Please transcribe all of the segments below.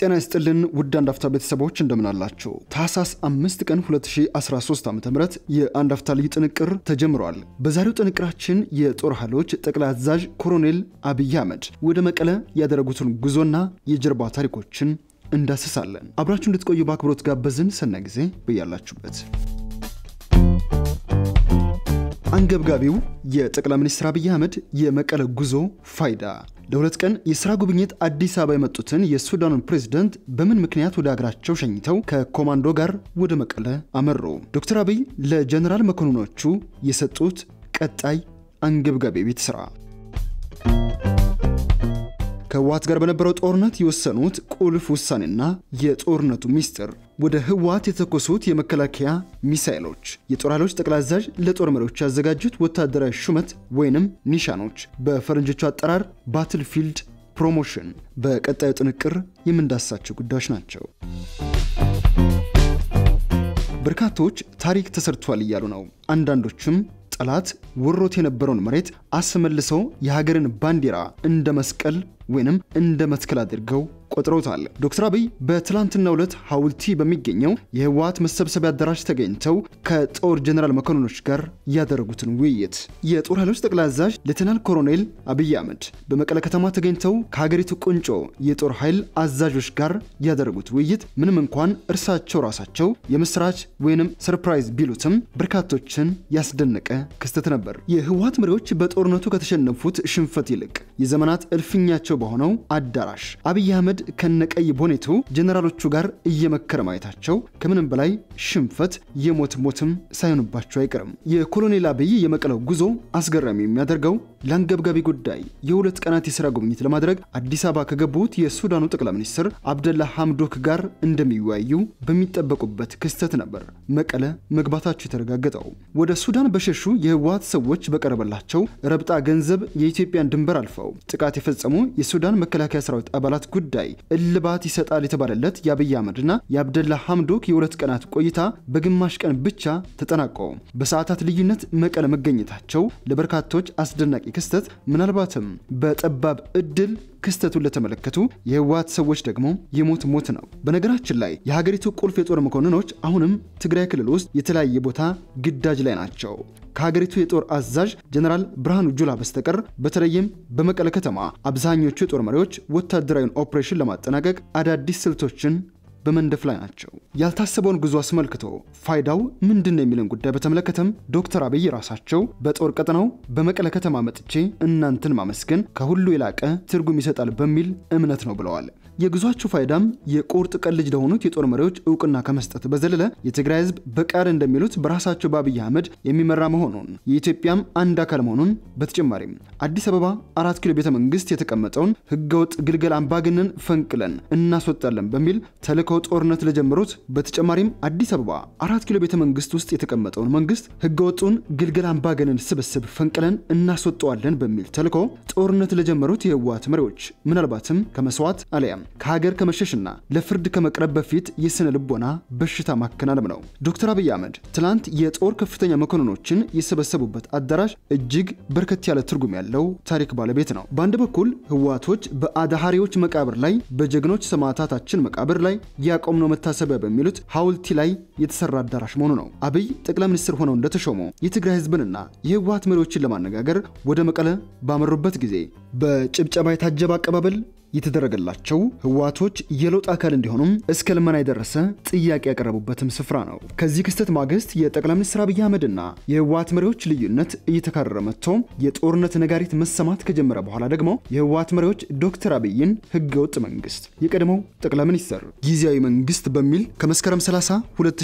ጤና ይስጥልን ውድ አንድ አፍታ ቤተሰቦች እንደምናላቸው ታህሳስ አምስት ቀን 2013 ዓ ም የአንድ አፍታ ልዩ ጥንቅር ተጀምሯል። በዛሬው ጥንቅራችን የጦር ኃይሎች ጠቅላይ አዛዥ ኮሎኔል አብይ አህመድ ወደ መቀለ ያደረጉትን ጉዞና የጀርባ ታሪኮችን እንዳስሳለን። አብራችሁ እንድትቆዩ በአክብሮት ጋበዝን። ሰናይ ጊዜ በያላችሁበት። አንገብጋቢው የጠቅላይ ሚኒስትር አብይ አህመድ የመቀለ ጉዞ ፋይዳ ለሁለት ቀን የስራ ጉብኝት አዲስ አበባ የመጡትን የሱዳኑን ፕሬዝደንት በምን ምክንያት ወደ ሀገራቸው ሸኝተው ከኮማንዶ ጋር ወደ መቀለ አመሩ? ዶክተር አብይ ለጀነራል መኮንኖቹ የሰጡት ቀጣይ አንገብጋቢ ቤት ስራ ከህወሓት ጋር በነበረው ጦርነት የወሰኑት ቁልፍ ውሳኔና የጦርነቱ ሚስጥር ወደ ህወሓት የተኮሱት የመከላከያ ሚሳይሎች የጦር ኃይሎች ጠቅላይ አዛዥ ለጦር መሪዎች ያዘጋጁት ወታደራዊ ሹመት ወይንም ኒሻኖች በፈረንጆቹ አጠራር ባትልፊልድ ፕሮሞሽን በቀጣዩ ጥንቅር የምንዳሳቸው ጉዳዮች ናቸው። በርካቶች ታሪክ ተሰርቷል እያሉ ነው። አንዳንዶችም ጠላት ወሮት የነበረውን መሬት አስመልሰው የሀገርን ባንዲራ እንደ መስቀል ወይንም እንደ መትከል አድርገው ቆጥረውታል። ዶክተር አብይ በትላንትናው ዕለት ሐውልቲ በሚገኘው የህወሓት መሰብሰቢያ አዳራሽ ተገኝተው ከጦር ጀኔራል መኮንኖች ጋር ያደረጉትን ውይይት የጦር ኃይሎች ጠቅላይ አዛዥ ሌተናል ኮሎኔል አብይ አህመድ በመቀለ ከተማ ተገኝተው ከሀገሪቱ ቁንጮ የጦር ኃይል አዛዦች ጋር ያደረጉት ውይይት ምንም እንኳን እርሳቸው ራሳቸው የምስራች ወይንም ሰርፕራይዝ ቢሉትም በርካቶችን ያስደነቀ ክስተት ነበር። የህወሓት መሪዎች በጦርነቱ ከተሸነፉት ሽንፈት ይልቅ የዘመናት እልፍኛቸው በሆነው አዳራሽ አብይ አህመድ ከነቀይ ቦኔቱ ጀነራሎቹ ጋር እየመከረ ማየታቸው ከምንም በላይ ሽንፈት የሞት ሞትም ሳይሆንባቸው አይቀርም። የኮሎኔል አብይ የመቀለው ጉዞ አስገራሚ የሚያደርገው ለአንገብጋቢ ጉዳይ የሁለት ቀናት የሥራ ጉብኝት ለማድረግ አዲስ አበባ ከገቡት የሱዳኑ ጠቅላይ ሚኒስትር አብደላ ሐምዶክ ጋር እንደሚወያዩ በሚጠበቁበት ክስተት ነበር መቀለ መግባታቸው የተረጋገጠው። ወደ ሱዳን በሸሹ የህወሓት ሰዎች በቀረበላቸው ረብጣ ገንዘብ የኢትዮጵያን ድንበር አልፈው ጥቃት የፈጸሙ የሱዳን መከላከያ ሰራዊት አባላት ጉዳይ እልባት ይሰጣል የተባለለት የአብይ አህመድና የአብደላ ሐምዶክ የሁለት ቀናት ቆይታ በግማሽ ቀን ብቻ ተጠናቆ በሰዓታት ልዩነት መቀለ መገኘታቸው ለበርካቶች አስደናቂ ክስተት፣ ምናልባትም በጠባብ እድል ክስተቱን ለተመለከቱ የህወሓት ሰዎች ደግሞ የሞት ሞት ነው። በነገራችን ላይ የሀገሪቱ ቁልፍ የጦር መኮንኖች አሁንም ትግራይ ክልል ውስጥ የተለያየ ቦታ ግዳጅ ላይ ናቸው። ከሀገሪቱ የጦር አዛዥ ጀነራል ብርሃኑ ጁላ በስተቀር በተለይም በመቀለ ከተማ አብዛኞቹ የጦር መሪዎች ወታደራዊን ኦፕሬሽን ለማጠናቀቅ አዳዲስ ስልቶችን በመንደፍ ላይ ናቸው። ያልታሰበውን ጉዞ አስመልክቶ ፋይዳው ምንድን ነው የሚልን ጉዳይ በተመለከተም ዶክተር አብይ ራሳቸው በጦር ቀጠናው በመቀለ ከተማ መጥቼ እናንተን ማመስገን ከሁሉ የላቀ ትርጉም ይሰጣል በሚል እምነት ነው ብለዋል። የጉዟቸው ፋይዳም የቁርጥ ቀን ልጅ ለሆኑት የጦር መሪዎች እውቅና ከመስጠት በዘለለ የትግራይ ህዝብ በቃል እንደሚሉት በራሳቸው በአብይ አህመድ የሚመራ መሆኑን የኢትዮጵያም አንድ አካል መሆኑን በተጨማሪም አዲስ አበባ አራት ኪሎ ቤተ መንግስት የተቀመጠውን ህገወጥ ግልገል አምባገነን ፈንቅለን እናስወጣለን በሚል ተልእኮ ጦርነት ለጀመሩት በተጨማሪም አዲስ አበባ አራት ኪሎ ቤተ መንግስት ውስጥ የተቀመጠውን መንግስት ህገወጡን ግልገል አምባገነን ስብስብ ፈንቅለን እናስወጠዋለን በሚል ተልእኮ ጦርነት ለጀመሩት የህወሓት መሪዎች ምናልባትም ከመስዋዕት አለያም ከሀገር ከመሸሽና ለፍርድ ከመቅረብ በፊት የስነ ልቦና በሽታ ማከናነብ ነው። ዶክተር አብይ አህመድ ትላንት የጦር ከፍተኛ መኮንኖችን የሰበሰቡበት አዳራሽ እጅግ በርከት ያለ ትርጉም ያለው ታሪክ ባለቤት ነው። በአንድ በኩል ህወሓቶች በአዳሃሪዎች መቃብር ላይ በጀግኖች ሰማዕታታችን መቃብር ላይ ያቆምነው መታሰቢያ በሚሉት ሐውልቲ ላይ የተሰራ አዳራሽ መሆኑ ነው። አብይ ጠቅላይ ሚኒስትር ሆነው እንደተሾሙ የትግራይ ህዝብንና የህወሓት መሪዎችን ለማነጋገር ወደ መቀለ ባመሩበት ጊዜ በጭብጨባ የታጀበ አቀባበል የተደረገላቸው ህወሓቶች የለውጥ አካል እንዲሆኑም እስከ ልመና የደረሰ ጥያቄ ያቀረቡበትም ስፍራ ነው። ከዚህ ክስተት ማግስት የጠቅላይ ሚኒስትር አብይ አህመድና የህወሓት መሪዎች ልዩነት እየተካረረ መጥቶ የጦርነት ነጋሪት መሰማት ከጀመረ በኋላ ደግሞ የህወሓት መሪዎች ዶክተር አብይን ህገወጥ መንግስት፣ የቀድሞው ጠቅላይ ሚኒስትር ጊዜያዊ መንግስት በሚል ከመስከረም 30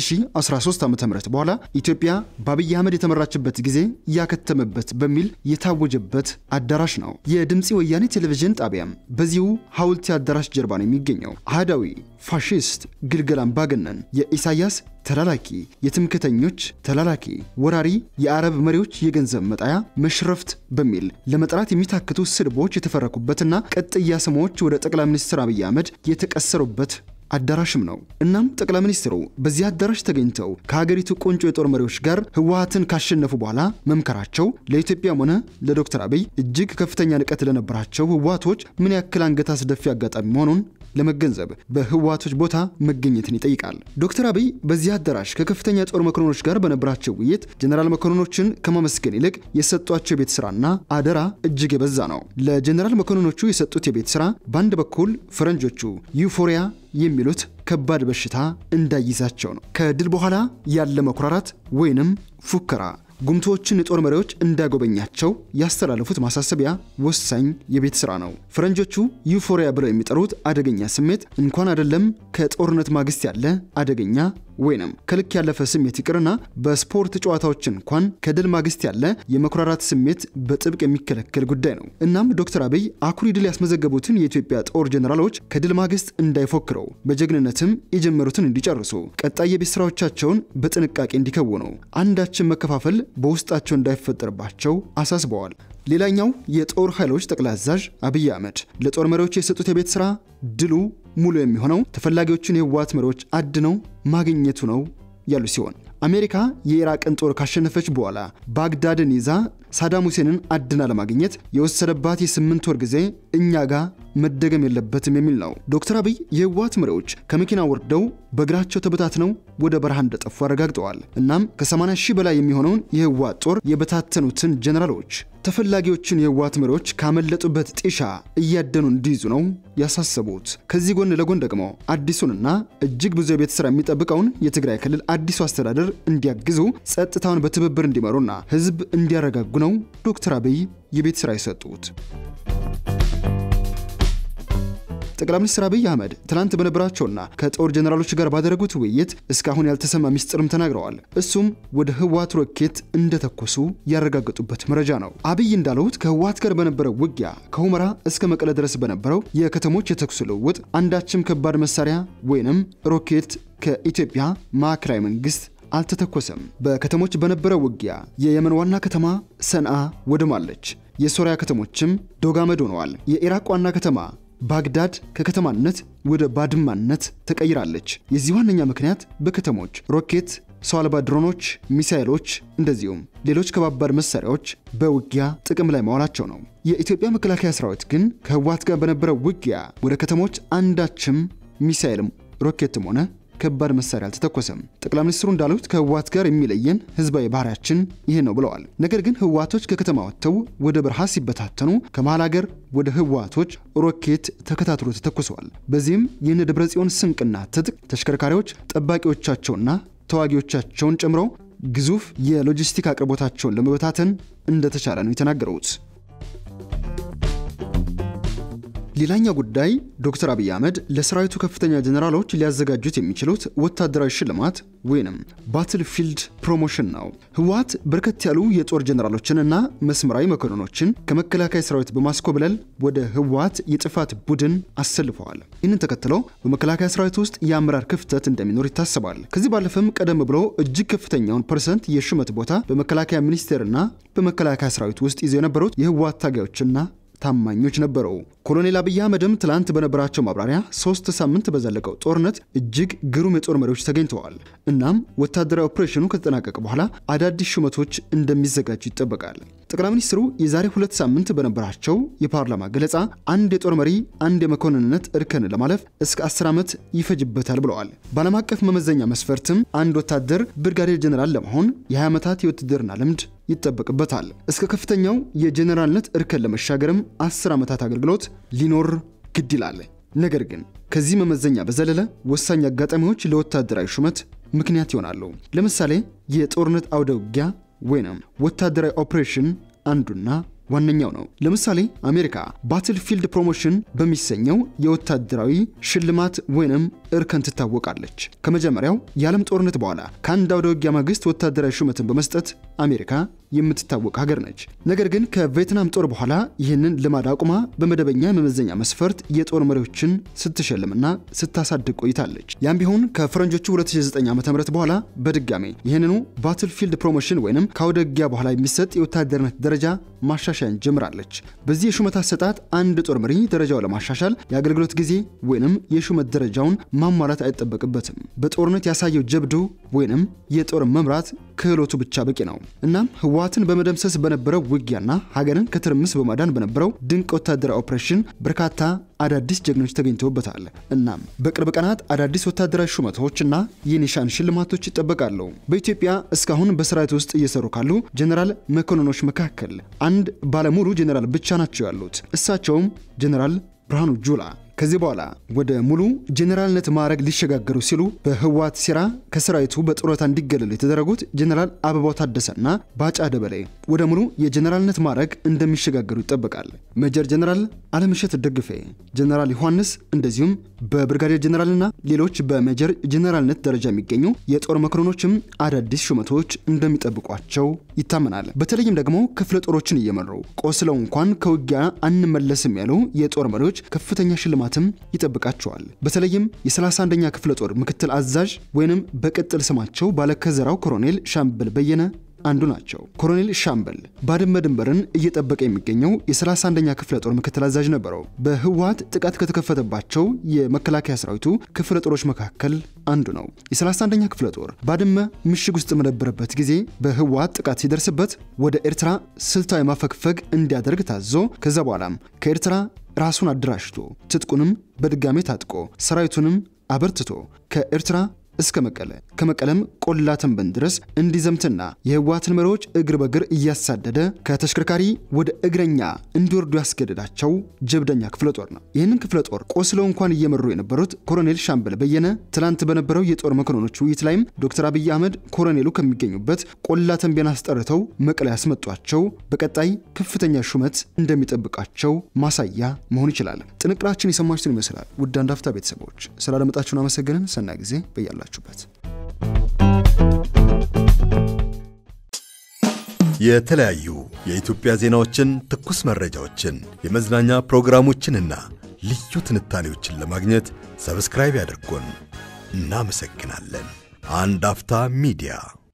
2013 ዓ ም በኋላ ኢትዮጵያ በአብይ አህመድ የተመራችበት ጊዜ ያከተመበት በሚል የታወጀበት አዳራሽ ነው። የድምፂ ወያኔ ቴሌቪዥን ጣቢያም በዚሁ ሐውልቲ አዳራሽ ጀርባ ነው የሚገኘው። አህዳዊ ፋሺስት ግልገል አምባገነን የኢሳያስ ተላላኪ፣ የትምክተኞች ተላላኪ፣ ወራሪ፣ የአረብ መሪዎች የገንዘብ መጣያ፣ መሽረፍት በሚል ለመጥራት የሚታክቱ ስድቦች የተፈረኩበትና ቅጥያ ስሞች ወደ ጠቅላይ ሚኒስትር አብይ አህመድ የተቀሰሩበት አዳራሽም ነው። እናም ጠቅላይ ሚኒስትሩ በዚህ አዳራሽ ተገኝተው ከሀገሪቱ ቁንጮ የጦር መሪዎች ጋር ህወሓትን ካሸነፉ በኋላ መምከራቸው ለኢትዮጵያም ሆነ ለዶክተር አብይ እጅግ ከፍተኛ ንቀት ለነበራቸው ህወሓቶች ምን ያክል አንገት አስደፊ አጋጣሚ መሆኑን ለመገንዘብ በህወሓቶች ቦታ መገኘትን ይጠይቃል። ዶክተር አብይ በዚህ አዳራሽ ከከፍተኛ ጦር መኮንኖች ጋር በነበራቸው ውይይት ጀኔራል መኮንኖችን ከማመስገን ይልቅ የሰጧቸው የቤት ስራና አደራ እጅግ የበዛ ነው። ለጀኔራል መኮንኖቹ የሰጡት የቤት ስራ በአንድ በኩል ፈረንጆቹ ዩፎሪያ የሚሉት ከባድ በሽታ እንዳይዛቸው ነው። ከድል በኋላ ያለ መኩራራት ወይንም ፉከራ ጉምቶዎችን የጦር መሪዎች እንዳያጎበኛቸው ያስተላለፉት ማሳሰቢያ ወሳኝ የቤት ስራ ነው። ፈረንጆቹ ዩፎሪያ ብለው የሚጠሩት አደገኛ ስሜት እንኳን አይደለም ከጦርነት ማግስት ያለ አደገኛ ወይንም ከልክ ያለፈ ስሜት ይቅርና በስፖርት ጨዋታዎች እንኳን ከድል ማግስት ያለ የመኩራራት ስሜት በጥብቅ የሚከለከል ጉዳይ ነው። እናም ዶክተር አብይ አኩሪ ድል ያስመዘገቡትን የኢትዮጵያ ጦር ጀኔራሎች ከድል ማግስት እንዳይፎክረው በጀግንነትም የጀመሩትን እንዲጨርሱ ቀጣይ የቤት ስራዎቻቸውን በጥንቃቄ እንዲከውኑ አንዳችን መከፋፈል በውስጣቸው እንዳይፈጠርባቸው አሳስበዋል። ሌላኛው የጦር ኃይሎች ጠቅላይ አዛዥ አብይ አህመድ ለጦር መሪዎች የሰጡት የቤት ስራ ድሉ ሙሉ የሚሆነው ተፈላጊዎቹን የህወሓት መሪዎች አድነው ማግኘቱ ነው ያሉ ሲሆን አሜሪካ የኢራቅን ጦር ካሸነፈች በኋላ ባግዳድን ይዛ ሳዳም ሁሴንን አድና ለማግኘት የወሰደባት የስምንት ወር ጊዜ እኛ ጋር መደገም የለበትም የሚል ነው። ዶክተር አብይ የህወሓት መሪዎች ከመኪና ወርደው በእግራቸው ተበታትነው ወደ በረሃ እንደጠፉ አረጋግጠዋል። እናም ከ80 ሺህ በላይ የሚሆነውን የህወሓት ጦር የበታተኑትን ጀኔራሎች ተፈላጊዎችን የህወሓት መሪዎች ካመለጡበት ጢሻ እያደኑ እንዲይዙ ነው ያሳሰቡት። ከዚህ ጎን ለጎን ደግሞ አዲሱንና እጅግ ብዙ የቤት ስራ የሚጠብቀውን የትግራይ ክልል አዲሱ አስተዳደር እንዲያግዙ ጸጥታውን በትብብር እንዲመሩና ህዝብ እንዲያረጋጉ ነው ዶክተር አብይ የቤት ስራ የሰጡት። ጠቅላይ ሚኒስትር አብይ አህመድ ትናንት በነበራቸውና ከጦር ጀኔራሎች ጋር ባደረጉት ውይይት እስካሁን ያልተሰማ ሚስጥርም ተናግረዋል። እሱም ወደ ህወሓት ሮኬት እንደተኮሱ ያረጋገጡበት መረጃ ነው። አብይ እንዳሉት ከህወሓት ጋር በነበረው ውጊያ ከሁመራ እስከ መቀለ ድረስ በነበረው የከተሞች የተኩስ ልውውጥ አንዳችም ከባድ መሳሪያ ወይንም ሮኬት ከኢትዮጵያ ማዕከላዊ መንግስት አልተተኮሰም። በከተሞች በነበረው ውጊያ የየመን ዋና ከተማ ሰንዓ ወድማለች። የሶሪያ ከተሞችም ዶጋመድ ሆነዋል። የኢራቅ ዋና ከተማ ባግዳድ ከከተማነት ወደ ባድማነት ተቀይራለች። የዚህ ዋነኛ ምክንያት በከተሞች ሮኬት፣ ሰው አልባ ድሮኖች፣ ሚሳይሎች እንደዚሁም ሌሎች ከባባድ መሳሪያዎች በውጊያ ጥቅም ላይ መዋላቸው ነው። የኢትዮጵያ መከላከያ ሰራዊት ግን ከህወሓት ጋር በነበረው ውጊያ ወደ ከተሞች አንዳችም ሚሳይልም ሮኬትም ሆነ ከባድ መሳሪያ አልተተኮሰም። ጠቅላይ ሚኒስትሩ እንዳሉት ከህወሓት ጋር የሚለየን ህዝባዊ ባህሪያችን ይህ ነው ብለዋል። ነገር ግን ህወሓቶች ከከተማ ወጥተው ወደ በረሃ ሲበታተኑ ከመሃል ሀገር ወደ ህወሓቶች ሮኬት ተከታትሎ ተተኩሰዋል። በዚህም ይህን ደብረ ጽዮን ስንቅና ትጥቅ ተሽከርካሪዎች ጠባቂዎቻቸውና ተዋጊዎቻቸውን ጨምረው ግዙፍ የሎጂስቲክ አቅርቦታቸውን ለመበታተን እንደተቻለ ነው የተናገሩት። ሌላኛው ጉዳይ ዶክተር አብይ አህመድ ለሰራዊቱ ከፍተኛ ጀኔራሎች ሊያዘጋጁት የሚችሉት ወታደራዊ ሽልማት ወይንም ባትል ፊልድ ፕሮሞሽን ነው። ህወሓት በርከት ያሉ የጦር ጀኔራሎችንና መስመራዊ መኮንኖችን ከመከላከያ ሰራዊት በማስኮብለል ወደ ህወሓት የጥፋት ቡድን አሰልፈዋል። ይህንን ተከትለው በመከላከያ ሰራዊት ውስጥ የአመራር ክፍተት እንደሚኖር ይታሰባል። ከዚህ ባለፈም ቀደም ብሎ እጅግ ከፍተኛውን ፐርሰንት የሹመት ቦታ በመከላከያ ሚኒስቴርና በመከላከያ ሰራዊት ውስጥ ይዘው የነበሩት የህወሓት ታጋዮችና ታማኞች ነበሩ። ኮሎኔል አብይ አህመድም ትላንት በነበራቸው ማብራሪያ ሶስት ሳምንት በዘለቀው ጦርነት እጅግ ግሩም የጦር መሪዎች ተገኝተዋል። እናም ወታደራዊ ኦፕሬሽኑ ከተጠናቀቀ በኋላ አዳዲስ ሹመቶች እንደሚዘጋጁ ይጠበቃል። ጠቅላይ ሚኒስትሩ የዛሬ ሁለት ሳምንት በነበራቸው የፓርላማ ገለጻ አንድ የጦር መሪ አንድ የመኮንንነት እርከን ለማለፍ እስከ 10 ዓመት ይፈጅበታል ብለዋል። በዓለም አቀፍ መመዘኛ መስፈርትም አንድ ወታደር ብርጋዴር ጀኔራል ለመሆን የ20 ዓመታት የውትድርና ልምድ ይጠበቅበታል። እስከ ከፍተኛው የጀኔራልነት እርከን ለመሻገርም 10 ዓመታት አገልግሎት ሊኖር ግድ ይላል። ነገር ግን ከዚህ መመዘኛ በዘለለ ወሳኝ አጋጣሚዎች ለወታደራዊ ሹመት ምክንያት ይሆናሉ። ለምሳሌ የጦርነት አውደ ውጊያ ወይንም ወታደራዊ ኦፕሬሽን አንዱና ዋነኛው ነው። ለምሳሌ አሜሪካ ባትል ፊልድ ፕሮሞሽን በሚሰኘው የወታደራዊ ሽልማት ወይንም እርከን ትታወቃለች። ከመጀመሪያው የዓለም ጦርነት በኋላ ከአንድ አውደ ውጊያ ማግስት ወታደራዊ ሹመትን በመስጠት አሜሪካ የምትታወቅ ሀገር ነች። ነገር ግን ከቬትናም ጦር በኋላ ይህንን ልማድ አቁማ በመደበኛ የመመዘኛ መስፈርት የጦር መሪዎችን ስትሸልምና ስታሳድግ ቆይታለች። ያም ቢሆን ከፈረንጆቹ 2009 ዓ.ም በኋላ በድጋሜ ይህንኑ ባትል ፊልድ ፕሮሞሽን ወይንም ከአውደ ውጊያ በኋላ የሚሰጥ የወታደርነት ደረጃ ማሻሻያን ጀምራለች። በዚህ የሹመት አሰጣጥ አንድ ጦር መሪ ደረጃው ለማሻሻል የአገልግሎት ጊዜ ወይንም የሹመት ደረጃውን ማሟላት አይጠበቅበትም። በጦርነት ያሳየው ጀብዱ ወይንም የጦር መምራት ክህሎቱ ብቻ በቂ ነው። እናም ህወሓትን በመደምሰስ በነበረው ውጊያና ሀገርን ከትርምስ በማዳን በነበረው ድንቅ ወታደራዊ ኦፕሬሽን በርካታ አዳዲስ ጀግኖች ተገኝተውበታል። እናም በቅርብ ቀናት አዳዲስ ወታደራዊ ሹመቶች እና የኒሻን ሽልማቶች ይጠበቃሉ። በኢትዮጵያ እስካሁን በሰራዊት ውስጥ እየሰሩ ካሉ ጀኔራል መኮንኖች መካከል አንድ ባለሙሉ ጀኔራል ብቻ ናቸው ያሉት። እሳቸውም ጀኔራል ብርሃኑ ጁላ ከዚህ በኋላ ወደ ሙሉ ጄኔራልነት ማዕረግ ሊሸጋገሩ ሲሉ በህወሓት ሴራ ከሰራዊቱ በጡረታ እንዲገለሉ የተደረጉት ጄኔራል አበባው ታደሰና ባጫ ደበሌ ወደ ሙሉ የጄኔራልነት ማዕረግ እንደሚሸጋገሩ ይጠበቃል። ሜጀር ጄኔራል አለምሸት ደግፌ፣ ጄኔራል ዮሐንስ እንደዚሁም በብርጋዴር ጄኔራልና ሌሎች በሜጀር ጄኔራልነት ደረጃ የሚገኙ የጦር መኮንኖችም አዳዲስ ሹመቶች እንደሚጠብቋቸው ይታመናል። በተለይም ደግሞ ክፍለ ጦሮችን እየመሩ ቆስለው እንኳን ከውጊያ አንመለስም ያሉ የጦር መሪዎች ከፍተኛ ሽልማትም ይጠብቃቸዋል። በተለይም የ31ኛ ክፍለ ጦር ምክትል አዛዥ ወይንም በቅጥል ስማቸው ባለከዘራው ኮሎኔል ሻምበል በየነ አንዱ ናቸው። ኮሎኔል ሻምበል ባድመ ድንበርን እየጠበቀ የሚገኘው የ31ኛ ክፍለ ጦር ምክትል አዛዥ ነበረው። በህወሓት ጥቃት ከተከፈተባቸው የመከላከያ ሰራዊቱ ክፍለ ጦሮች መካከል አንዱ ነው። የ31ኛ ክፍለ ጦር ባድመ ምሽግ ውስጥ በነበረበት ጊዜ በህወሓት ጥቃት ሲደርስበት ወደ ኤርትራ ስልታዊ ማፈግፈግ እንዲያደርግ ታዞ ከዛ በኋላም ከኤርትራ ራሱን አደራጅቶ ትጥቁንም በድጋሜ ታጥቆ ሰራዊቱንም አበርትቶ ከኤርትራ እስከ መቀለ ከመቀለም ቆላ ተንበን ድረስ እንዲዘምትና የህወሓትን መሪዎች እግር በእግር እያሳደደ ከተሽከርካሪ ወደ እግረኛ እንዲወርዱ ያስገደዳቸው ጀብደኛ ክፍለ ጦር ነው። ይህንን ክፍለ ጦር ቆስለው እንኳን እየመሩ የነበሩት ኮሎኔል ሻምበል በየነ ትላንት በነበረው የጦር መኮንኖች ውይይት ላይም ዶክተር አብይ አህመድ ኮሎኔሉ ከሚገኙበት ቆላ ተንቤን አስጠርተው መቀለ ያስመጧቸው በቀጣይ ከፍተኛ ሹመት እንደሚጠብቃቸው ማሳያ መሆን ይችላል። ጥንቅራችን የሰማችሁትን ይመስላል። ውድ አንድ አፍታ ቤተሰቦች ስላደመጣችሁን አመሰግንን። ሰናይ ጊዜ በያላችሁበት የተለያዩ የኢትዮጵያ ዜናዎችን፣ ትኩስ መረጃዎችን፣ የመዝናኛ ፕሮግራሞችንና ልዩ ትንታኔዎችን ለማግኘት ሰብስክራይብ ያድርጉን። እናመሰግናለን። አንድ አፍታ ሚዲያ